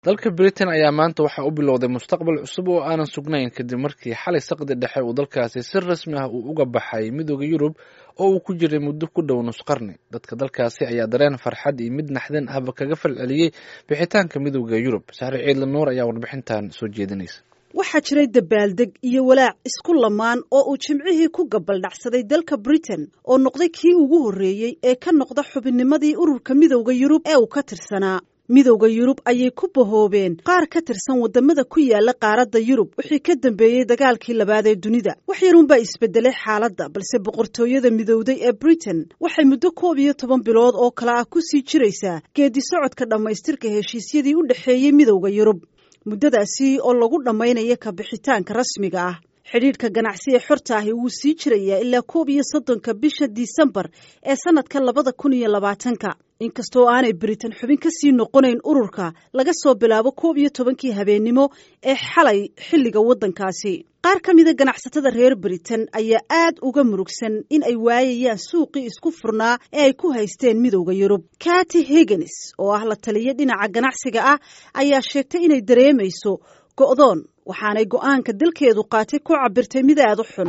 dalka britain ayaa maanta waxaa u bilowday mustaqbal cusub oo aanan sugnayn kadib markii xalay saqdi dhexe uu dalkaasi si rasmi ah uu uga baxay midooda yurub oo uu ku jiray muddo ku dhow nus qarni dadka dalkaasi ayaa dareen farxad iyo mid naxdin ahba kaga falceliyey bixitaanka midooda yurub saxre ciidla nuur ayaa warbixintan soo jeedinaysa waxaa jiray dabaaldeg iyo walaac isku lamaan oo uu jimcihii ku gabaldhacsaday dalka britain oo noqday kii ugu horreeyey ee ka noqda xubinnimadii ururka midowda yurub ee uu ka tirsanaa midowda yurub ayay ku bahoobeen qaar ka tirsan waddamada ku yaala qaaradda yurub wixii ka dambeeyey dagaalkii labaad ee dunida wax yarunbaa isbedelay xaaladda balse boqortooyada midowday ee britain waxay muddo koob iyo toban bilood oo kale ah ku sii jiraysaa geedi socodka dhammaystirka heshiisyadii u dhexeeyey midowda yurub muddadaasi oo lagu dhammaynayo ka bixitaanka rasmiga ah xidhiidhka ganacsi ee xorta ahi wuu sii jirayaa ilaa koob iyo soddonka bisha disembar ee sannadka labada kun iyo labaatanka inkastoo aanay britain xubin ka sii noqonayn ururka laga soo bilaabo koob iyo tobankii habeennimo ee xalay xilliga waddankaasi qaar ka mida ganacsatada reer britain ayaa aad uga murugsan in ay waayayaan suuqii isku furnaa ee ay ku haysteen midowda yurub kati higgins oo ah la taliya dhinaca ganacsiga ah ayaa sheegtay inay dareemayso go'doon waxaanay go'aanka dalkeedu qaatay ku cabirtay mid aad u xun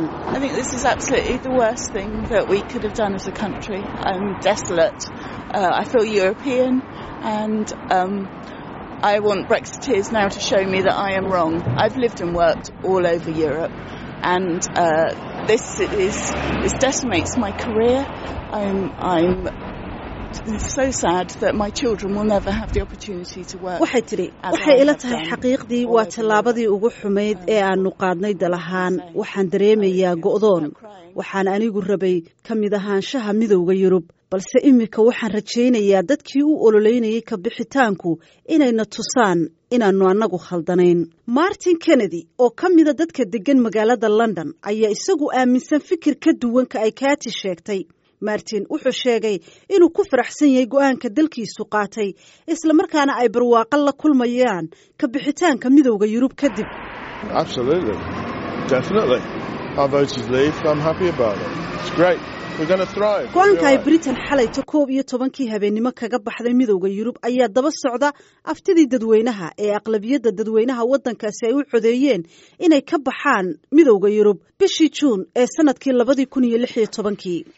I want Brexiteers now to show me that I am wrong. I've lived and worked all over Europe, and uh, this is this decimates my career. I'm I'm so sad that my children will never have the opportunity to work. waxay tidhi waxay ila tahay xaqiiqdii waa tallaabadii ugu xumayd ee aanu qaadnay dal ahaan waxaan dareemayaa go'doon waxaan anigu rabay ka mid ahaanshaha midowda yurub balse iminka waxaan rajaynayaa dadkii u ololeynayay ka bixitaanku inayna tusaan inaannu annagu khaldanayn martin kennedy oo ka mida dadka deggan magaalada london ayaa isagu aaminsan fikir ka duwanka ay kaati sheegtay martin wuxuu sheegay inuu ku faraxsan yahay go'aanka dalkiisu qaatay islamarkaana ay barwaaqo la kulmayaan ka bixitaanka midowda yurub kadib go-aanka ay britain xalayto koob iyo tobankii habeennimo kaga baxday midowda yurub ayaa daba socda aftidii dadweynaha ee aqlabiyadda dadweynaha waddankaasi ay u codeeyeen inay ka baxaan midowda yurub bishii juun ee sanadkii labadii kun iyo lix iyo tobankii